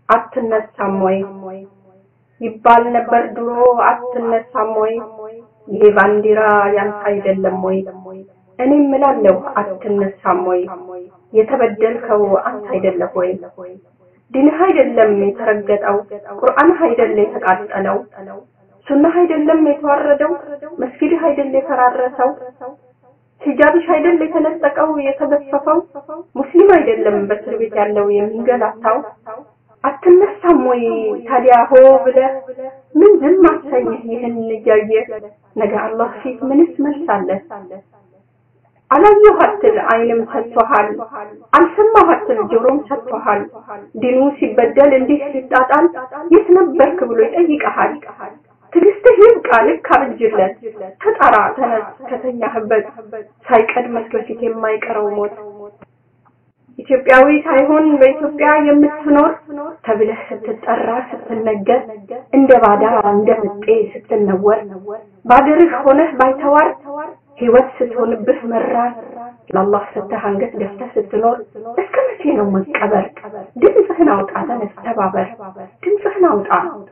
አትነሳም ወይ ይባል ነበር ድሮ አትነሳም ወይ ይሄ ባንዲራ ያንተ አይደለም ወይ እኔ እምላለሁ አትነሳም ወይ የተበደልከው አንተ አይደለም ወይ ዲንህ አይደለም የተረገጠው ቁርአንህ አይደለም የተቃጠለው ሱናህ አይደለም የተዋረደው መስጊድህ አይደለም የፈራረሰው ሂጃብሽ አይደል የተነጠቀው የተገፈፈው ሙስሊም አይደለም በእስር ቤት ያለው የሚንገላታው አትነሳም ወይ ታዲያ ሆ ብለህ ምን ዝም አሰኝህ ይህን እያየ ነገ አላህ ፊት ምንስ መልስ አለ አላየሁ አትል አይንም ሰጥቶሃል አልሰማሁ አትል ጆሮም ሰጥቶሃል ዲኑ ሲበደል እንዲህ ሲጣጣል የት ነበርክ ብሎ ይጠይቀሃል ትዕግስትህ ይብቃ ልክ አብጅለት ተጣራ ተነስ ከተኛህበት ሳይቀድመት በፊት የማይቀረው ሞት ኢትዮጵያዊ ሳይሆን በኢትዮጵያ የምትኖር ተብለህ ስትጠራ ስትነገር እንደ ባዳ እንደ ምጤ ስትነወር ባገርህ ሆነህ ባይተዋር ህይወት ስትሆንብህ መራር ለአላህ ሰተህ አንገት ደፍተህ ስትኖር እስከ መቼ ነው መቀበር? ድምፅህን አውጣ፣ ተነስ፣ ተባበር። ድምፅህን አውጣ፣